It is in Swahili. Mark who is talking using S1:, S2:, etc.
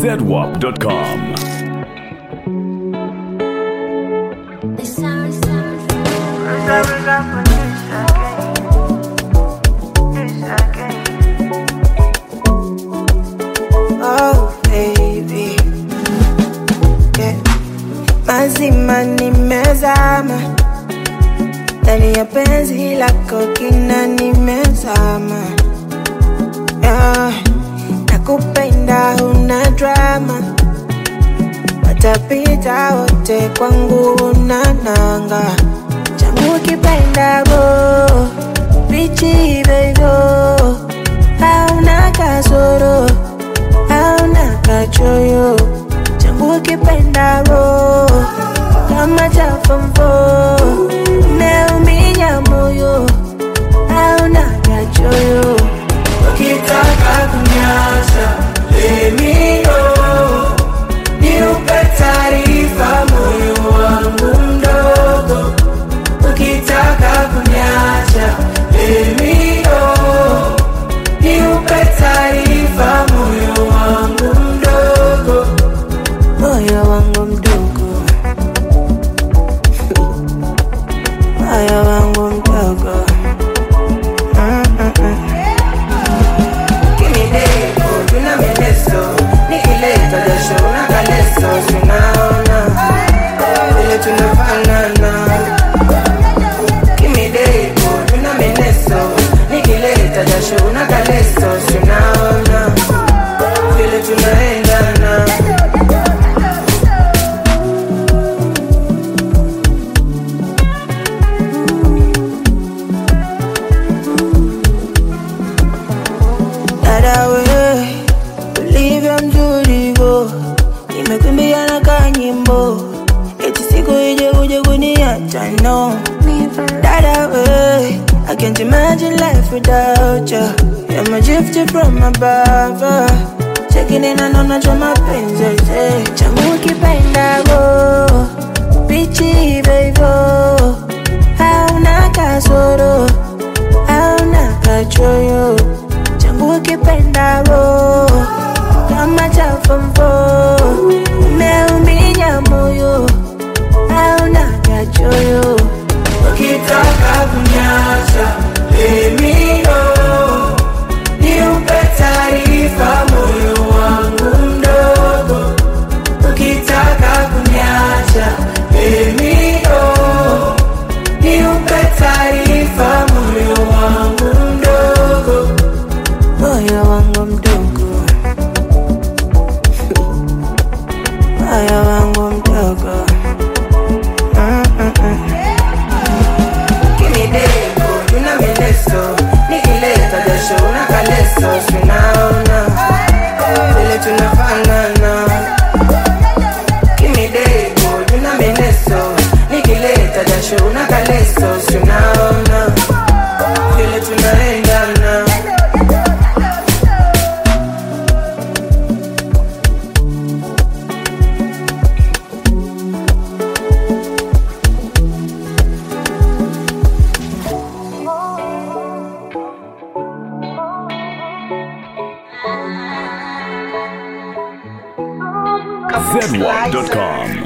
S1: zedwap.com.
S2: Oh baby, yeah. Mazima nimezama ndani ya penzi lako kina nimezama yeah. Nakupenda una drama, watapita wote kwangu una nanga changu kipenda bo bichi bebo hauna kasoro hauna kachoyo changu kipenda ro kama cha fomfo umeuminya moyo hauna kachoyo ukitaka kunyasha lemio niupe taarifa moyo wangu mdogo ukitaka kunyasha lemio niupe taarifa moyo wangu mdogo moyo wangu mdogo moyo wangu mdogo Mm-mm-mm. Kimideko, tuna mineso nikileta jasho na kaleso sinaona vile tunafanana kimideko tuna mineso nikileta jasho na kaleso sinaona vile tunaendana dada we ulivyo mtulivo nimekumbia na kanyimbo eti siku ije uje kuniacha no dada we I can't imagine life without you You're my gift from above uh. Checking in and on cho mapenzi eh. changu kipenda go bichi bebo hauna kasoro hauna kachoyo changu kipenda ro kama cha fomfo umeuminya moyo hauna kachoyo ukitaka kunyasha lemio niupe taarifa moyo wangu mdogo ukitaka kunyasha lemio niupe taarifa moyo wangu mdogo moyo wangu mdogo moyo wangu mdogo Mm-mm-mm. Kimideko, tuna mineso nikileta jasho na kaleso sinaona vile tunafanana kimideko tuna mineso nikileta jasho na kaleso sinaona vile tunaendana
S1: zedwap.com.